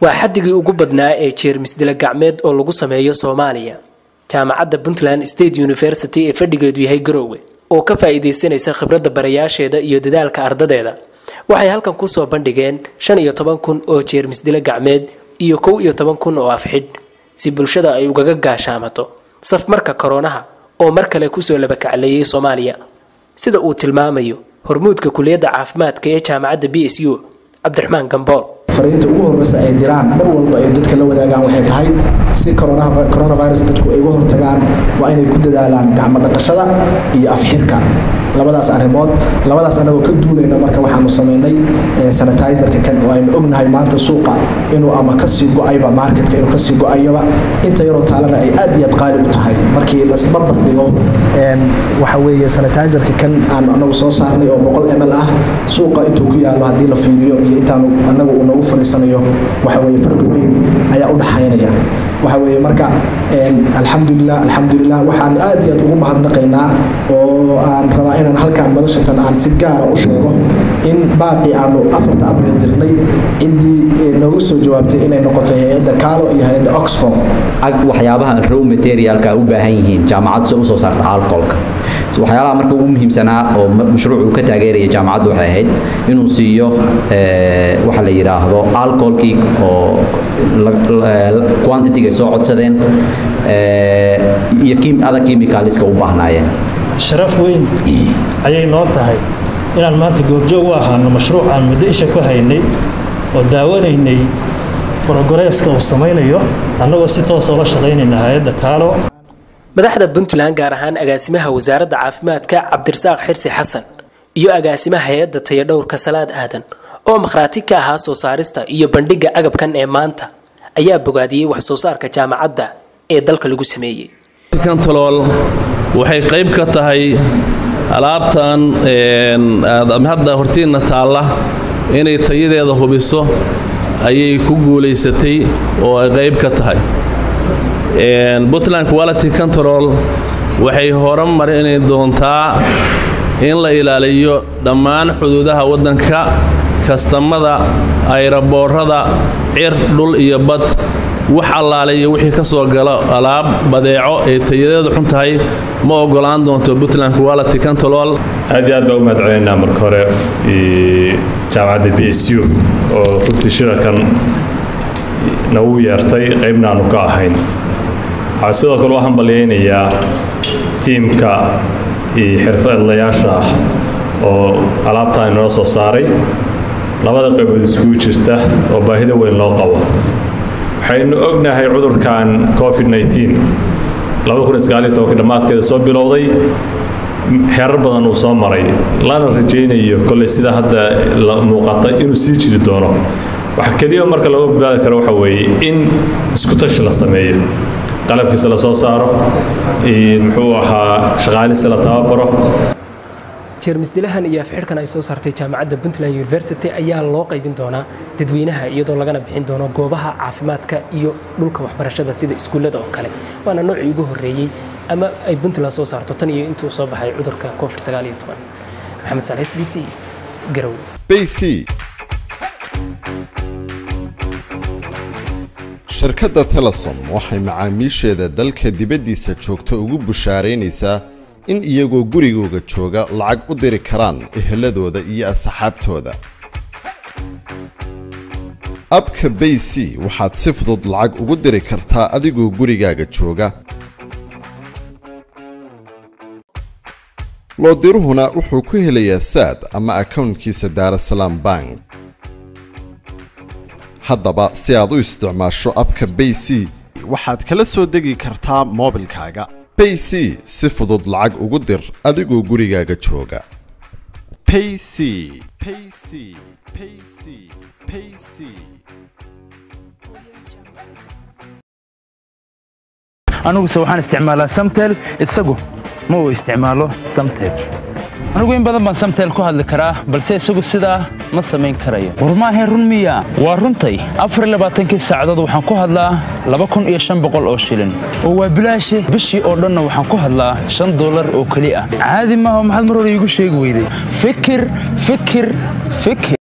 waa xaddigii ugu badnaa ee jeermis dila gacmeed oo lagu sameeyo soomaaliya jaamacadda puntland state university ee fadhigeedu yahay garoowe oo ka faa'iidaysanaysa khibradda barayaasheeda iyo dadaalka ardadeeda waxay halkan kusoo bandhigeen shan iyo toban kun oo jeermis dila gacmeed iyo kow iyo toban kun oo afxidh si bulshada ay ugaga gaashaamato safmarka koronaha oo mar kale kusoo labakacleeyay soomaaliya sida uu tilmaamayo hormuudka kuliyadda caafimaadka ee jaamacadda b s u cabdiraxmaan gambool fariinta ugu horreysa ay diraan mar walba ay dadka la wadaagaan waxay tahay si coronavirus dadku ay uga hortagaan waa inay ku dadaalaan gacmo dhaqashada iyo afxirka labadaas arrimood labadaas anagoo ka duulayna marka waxaanu samaynay sanitizerka kan oo aynu ognahay maanta suuqa inuu ama kasii go-ayba marketka inuu kasii go-ayaba inta yaroo taalana ay aad iyo aad qaali u tahay markii lasbarbar dhigo waxa weeye sanitizerka kan aan anagu soo saarnay oo boqol ml ah suuqa intuu ku yaalo haddii la fiiriyo iyo intaanu anagu uu noogu fariisanayo waxa weeye farqi weyn ayaa u dhaxaynaya waxa weeye marka alxamdulilah alxamdulilah waxaan aad iyo aad ugu mahadnaqaynaa oo aan rabaa inaan halkaan madashatan aan si gaara u sheego in baaqii aanu afarta abriil dirnay ciddii nooga soo jawaabtay inay noqoto hay-adda kaalo iyo hay-adda oxford waxyaabaha raw materialka u baahan yihiin jaamacaddu se usoo saarta alcoholka waxyaalaha marka ugu muhiimsanaa oo mashruuc uu ka taageeraya jaamacaddu waxay ahayd inuu siiyo waxa la yidhaahdo alcoholkii oo quantitiga soo codsadeen iyo ada chemicalska u baahnaayeen sharaf weyn ayay noo tahay inaan maanta goobjoog u ahaano mashruuc aan muddo isha ku haynay oo daawanaynay brogoreeska uu samaynayo annagoo si toosa ula shaqaynayna hay-adda kaalo madaxda puntland gaar ahaan agaasimaha wasaaradda caafimaadka cabdirasaaq xirsi xasan iyo agaasimaha hay-adda tayadhowrka salaad aadan oo makhraati ka ahaa soo saarista iyo bandhigga agabkan ee maanta ayaa bogaadiyey wax soo saarka jaamacadda ee dalka lagu sameeyey kantalool waxay qayb ka tahay alaabtan hadda hortiinna taalla inay tayadeeda hubiso ayay ku guulaysatay oo ay qayb ka tahay puntland quality control waxay horumarini doontaa in la ilaaliyo dhammaan xuduudaha waddanka kastamada ayraboorada cir dhul iyo bad wax allaaliyo wixii ka soo galo alaab badeeco ee tayadeedu xun tahay ma ogolaan doonto puntland quality control aad iyo aad baa u mahad celinaynaa marka hore jaamacadda b s u oo runtii shirakan nagu yeertay qaybna aanu ka ahayn waxaa sidoo kale u hambalyaynayaa tiimka iyo xirfadlayaasha ah oo alaabtaan inoo soo saaray labada qaybood iskugu jirta oo baahida weyn loo qabo waxaynu ognahay cudurkan covid dhammaadkeeda soo bilowday xeerar badan uu soo maray lana rajaynayo kolley sida hadda la muuqata inuu sii jiri doono waxa keliya marka laga badbaadi karo waxa weeye in isku tashi la sameeyo qalabkiisa la soo saaro muxuu ahaa shaqaalisa la tababaro jeermisdilahan iyo afxidhkan ay soo saartay jaamacadda puntland university ayaa loo qaybin doonaa dadweynaha iyadoo lagana bixin doono goobaha caafimaadka iyo dhulka waxbarashada sida iskuullada oo kale waana noocii ugu horreeyey ama ay puntland soo saarto tan iyo intuu soo baxay cudurka covid maxamed saal s b c garow bc shirkadda telesom waxay macaamiisheeda dalka dibaddiisa joogta ugu bushaaraynaysaa in iyagoo gurigooga jooga lacag u diri karaan eheladooda iyo asxaabtooda abka bay c waxaad si fudud lacag ugu diri kartaa adigoo gurigaaga jooga loodiruhuna wuxuu ku helayaa saad ama akownkiisa daarasalaam bank haddaba si aad u isticmaasho abka bay c waxaad kala soo degi kartaa moobilkaaga bay c si fudud lacag ugu dir adigoo gurigaaga jooga payc payc payc payc aniguse waxaan isticmaalaa samtel isagu ma uu isticmaalo samtel anigu in badan baan samtel ku hadli karaa balse isagu sidaa ma samayn karayo war maahayn run miya waa runtay afarlabaaatankii saacadood waxaan ku hadlaa laba kun iyo shan boqol oo shilin oo waa bilaashe bishii oo dhanna waxaan ku hadlaa shan dollar oo keli ah caadi maaha maxaad mar hore iigu sheegi weyday fikir fikir fikir